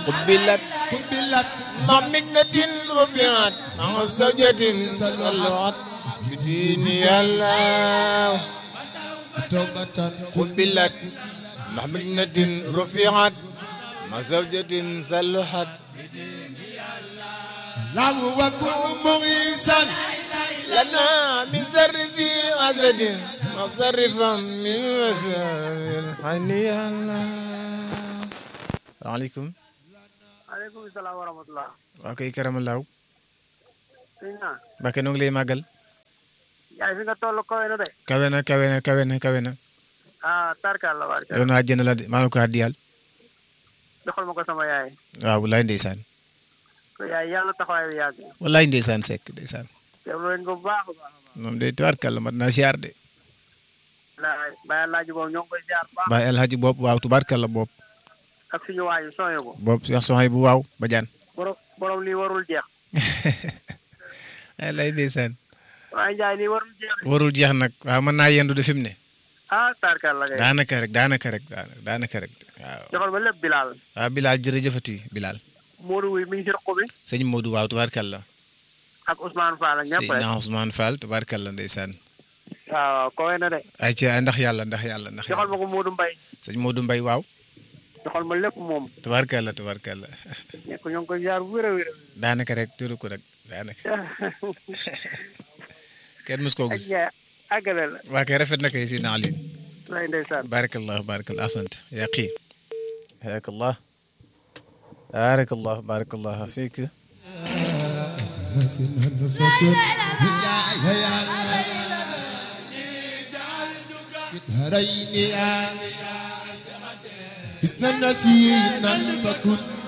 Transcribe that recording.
قبلت قبلت مع مجنة رفعت مع زوجة صلوات بدين الله توبة قبلت مع مجنة رفعت مع زوجة صلوات له وكن مغيثا لنا من سر ذي أسد مصرفا من مسار حني الله السلام عليكم aleykum salaam wa rahmatulah. waa kay karamalaaw sëñ naa. Mbàkke noo ngi lay màggal yaay fi nga toll kawe na de. kawe na kawe na kawe na kawe na ah tarkal la barke. yow naa jënd la de maa la ko àddiyal joxal ma ko sama yaay. waaw walaay ndeysaan ko yaay yàlla taxawaay bi yàgg. walaay ndeysaan sekk ndeysaan teewlu leen ko bu baax a baax a baax. moom day tubaarkàlla mat naa siyaar de laay bàyyi laaj boobu ñoo ngi koy ziar bu baax. baay alhaji bopp waaw tubaarkàlla bopp ak suñu waayu sooyo ko. bopp yax soxay bu waaw ba jaan borom borom lii warul jeex. ay lay ndeysaan waaye Ndiaye lii warul jeex. warul jeex nag waaw mën naa yendu de fi mu ne ah tarkal la kay. daanaka rek daanaka rek daanaka daanaka rek waaw joxal ma lépp Bilal. waaw Bilal jërëjëfati Bilal Modou Wuy mi ngi ci roq bi. sëñ Modou waaw tubaarkàlla ak Ousmane Fall ak ñëpp rek. Seydina Ousmane Fall tubaarkàlla ndeysaan waaw kawe na de. ay ci ndax yàlla ndax yàlla ndax joxal yàlla ma ko Modou Mbaye. sëñ Modou Mbaye waaw joxal ma lépp moom. tubaarkàlla tubaarkàlla nekk ñoo ngi koy ziar bu wér a wér. daanaka rek turu ko rek daanaka kenn mës koo ak gis Ndiaye àggale la. waa kay rafet na kay si naa lii lay ndeysaan. barakallah barakallah asant yaa qi hayakallah barakallah barakallah fiik حسنا فكن يا يا هرين يا حسنا نسينا فكن